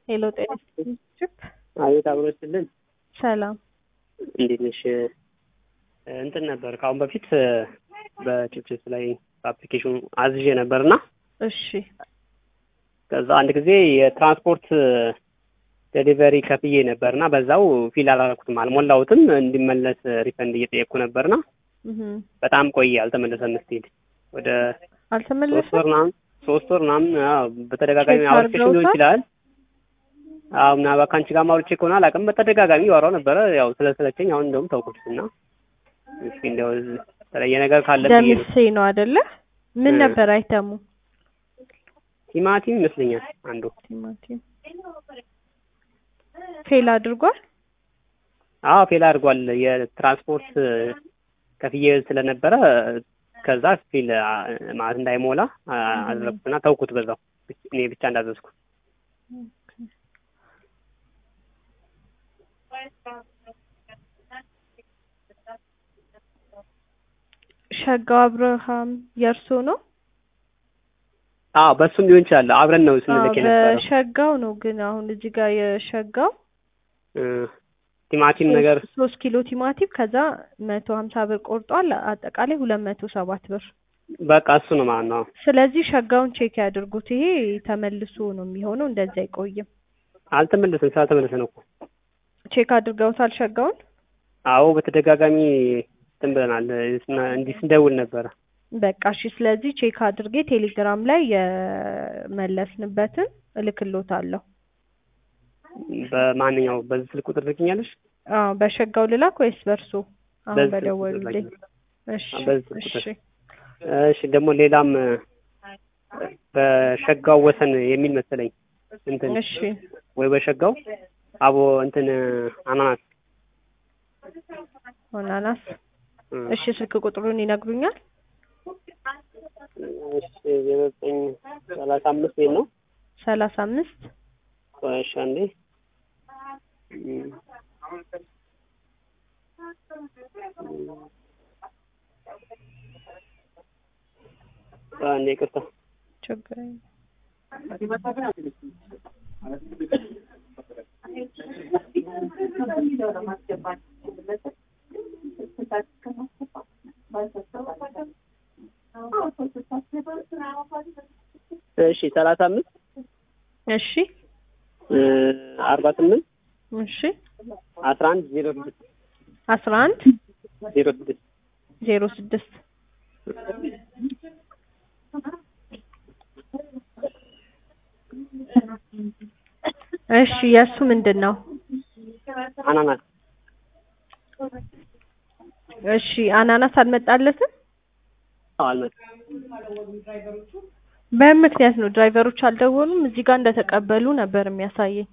ሄሎ ጤና ይስጥልኝ። አቤት አብሮ ይስጥልን። ሰላም እንዴት ነሽ? እንትን ነበር ከአሁን በፊት በችፕችፕ ላይ በአፕሊኬሽኑ አዝዤ ነበርና እሺ ከዛ አንድ ጊዜ የትራንስፖርት ዴሊቨሪ ከፍዬ ነበርና በዛው ፊል አላረኩትም፣ አልሞላሁትም። እንዲመለስ ሪፈንድ እየጠየቅኩ ነበርና እህ በጣም ቆየ፣ አልተመለሰም። ስትሄድ ወደ ሶስት አልተመለሰም። ወር ምናምን ሶስት ወር ምናምን አዎ፣ በተደጋጋሚ ቼክ አውርቼሽ ሊሆን አድርገውታል? ይችላል። አዎ ምናልባት ከአንቺ ጋር አውርቼ ከሆነ አላውቅም። በተደጋጋሚ ያወራው ነበረ። ያው ስለሰለቸኝ አሁን እንደውም ተውኩት እና እስኪ እንደው የተለየ ነገር ካለ ብዬ ነው። ደምሴ ነው አይደለ? ምን እ። ነበር አይተሙ? ቲማቲም ይመስለኛል አንዱ። ቲማቲም ፌል አድርጓል። አዎ ፌል አድርጓል። የትራንስፖርት ከፍዬ ስለነበረ ከዛ ፊል ማለት እንዳይሞላ አ- አደረኩትና ተውኩት በዛው እኔ ብቻ እንዳዘዝኩ። ሸጋው አብርሃም የእርሶ ነው? አዎ በሱም ሊሆን ይችላል። አብረን ነው ስንልክ አዎ፣ የነበረው በሸጋው ነው ግን አሁን እዚህ ጋር የሸጋው እ፣ ቲማቲም ነገር ሶስት- ሶስት ኪሎ ቲማቲም ከዛ መቶ ሀምሳ ብር ቆርጧል። አጠቃላይ ሁለት መቶ ሰባት ብር። በቃ እሱ ነው ማለት ነው። ስለዚህ ሸጋውን ቼክ ያድርጉት። ይሄ ተመልሶ ነው የሚሆነው፣ እንደዚህ አይቆይም። አልተመለሰም። ስላልተመለሰ ነው እኮ። ቼክ አድርገውታል ሸጋውን? አዎ በተደጋጋሚ እንትን ብለናል። እንዲህ ስንደውል ነበረ። በቃ እሺ። ስለዚህ ቼክ አድርጌ ቴሌግራም ላይ የመለስንበትን እልክሎታለሁ። በማንኛው በዚህ ስልክ ቁጥር ትልክኛለሽ? አዎ በሸጋው ልላክ ወይስ በእርሶ አሁን በዚህ ስልክ ቁጥር በደወሉልኝ? ላኪ። እሺ በዚህ ስልክ ቁጥር። እሺ እሺ ደግሞ ሌላም በሸጋው ወሰን የሚል መሰለኝ እንትን እሺ ወይ በሸጋው አቦ እንትን አናናስ አናናስ እ፣ እሺ ስልክ ቁጥሩን ይነግሩኛል? እሺ ዘጠኝ ሰላሳ አምስት ቤት ነው። ሰላሳ አምስት እሺ አንዴ እም፣ አንዴ ይቅርታ ችግር የለም። እሺ ሰላሳ አምስት እሺ እ፣ አርባ ስምንት እሺ አስራ አንድ ዜሮ ስድስት አስራ አንድ ዜሮ ስድስት ዜሮ ስድስት እሺ የእሱ ምንድን ነው? አናናስ እሺ አናናስ አልመጣለትም። አዎ አልመጣም። በምን ምክንያት ነው ድራይቨሮች አልደወሉም? እዚህ ጋር እንደተቀበሉ ነበር የሚያሳየኝ።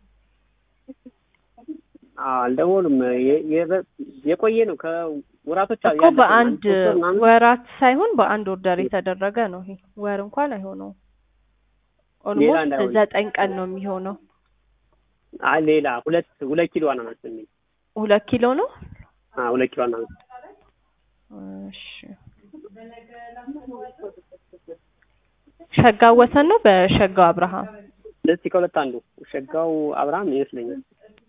አዎ አልደወሉም። የ- የበ- የቆየ ነው ከወራቶች እኮ ያለፈ ነው። በአንድ ሶስት ወር ምናምን ወራት ሳይሆን በአንድ ኦርደር የተደረገ ነው። ይሄ ወር እንኳን አይሆነውም። ኦልሞስት እንዳይሆን። ዘጠኝ ቀን ነው የሚሆነው። አይ ሌላ ሁለት ሁለት ኪሎ አናናስ ነው የሚል ሁለት ኪሎ ነው። አዎ ሁለት ኪሎ አናናስ እሺ ሸጋው ወሰን ነው በሸጋው አብርሃም እስኪ ከሁለት አንዱ ሸጋው አብርሃም ይመስለኛል።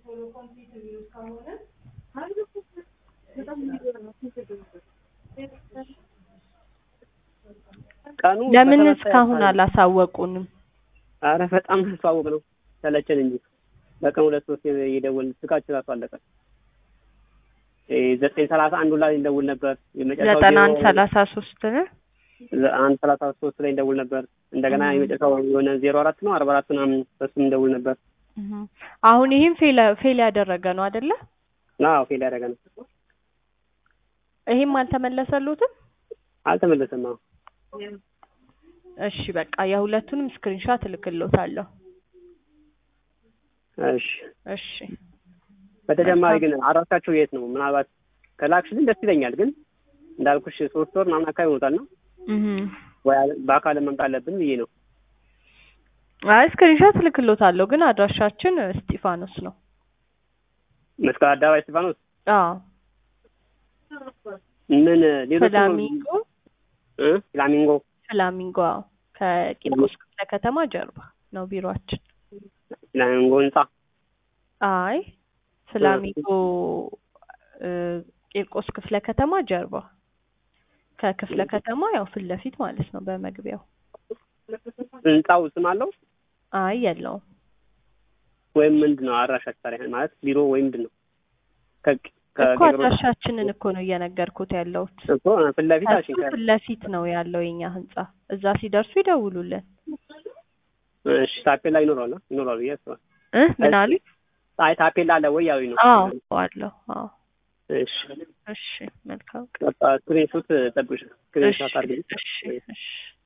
ቀኑ ለምን በተመሳሳይ እስካሁን አካባቢ- አላሳወቁንም? አረ በጣም ተዋወቅ ነው ሰለቸን እንጂ በቀን ሁለት ሶስት እየደወልን ስልካችን ራሱ አለቀ። እ ዘጠኝ ሰላሳ አንዱ ላይ እንደውል ነበር። የመጨረሻው ዘጠና አንድ ዜሮ- ሰላሳ ሶስት ነው። አንድ ሰላሳ ሶስት ላይ እንደውል ነበር። እንደገና 음. የመጨረሻው የሆነ ዜሮ አራት ነው አርባ አራት ምናምን በሱም እንደውል ነበር። እህ አሁን ይህም ፌል ፌል ያደረገ ነው አይደለ? አዎ ፌል ያደረገ ነው። ይሄም አልተመለሰሉትም። አልተመለሰም። አዎ እሺ በቃ የሁለቱንም ስክሪንሾት እልክልዎታለሁ። እሺ። እሺ በተጨማሪ ግን አድራሻቸው የት ነው? ምናልባት ከላክሽልን ደስ ይለኛል። ግን እንዳልኩሽ ሶስት ወር ምናምን አካባቢ ይሞታል ነው እህ ወይ በአካል መምጣት አለብን ብዬ ነው። አይ ስክሪንሾት እልክልዎታለሁ ግን አድራሻችን እስጢፋኖስ ነው። መስቀል አደባባይ እስጢፋኖስ አዎ ምን ሌሎች ፍላሚንጎ እ ፍላሚንጎ ፍላሚንጎ አዎ ከቂርቆስ ክፍለ ከተማ ጀርባ ነው ቢሮአችን። ፍላሚንጎ ህንጻ አይ ፍላሚንጎ እ፣ ቂርቆስ ክፍለ ከተማ ጀርባ ከክፍለ ከተማ ያው ፊት ለፊት ማለት ነው በመግቢያው። ህንጻው ስም አለው አይ የለውም። ወይም ምንድን ነው አድራሻችሁ ታዲያ ማለት ቢሮ ወይም ምንድን ነው? ከ- እኮ ከቄሮስ አድራሻችንን እኮ ነው እየነገርኩት ያለሁት። እኮ ፊት ለፊት ከሱ አልሽኝ። ፊት ለፊት ነው ያለው የኛ ህንጻ። እዛ ሲደርሱ ይደውሉልን። እሺ ታፔላ ይኖረዋል ይኖረዋል ብዬ አስባለሁ። እ ምን አሉ? አይ ታፔላ አለ ወይ ያው ነው። አዎ አለሁ። አዎ እሺ እሺ መልካም በቃ ስክሪንሾት ጠብሽ እሺ ስክሪንሾት አድርገኝ። እሺ እሺ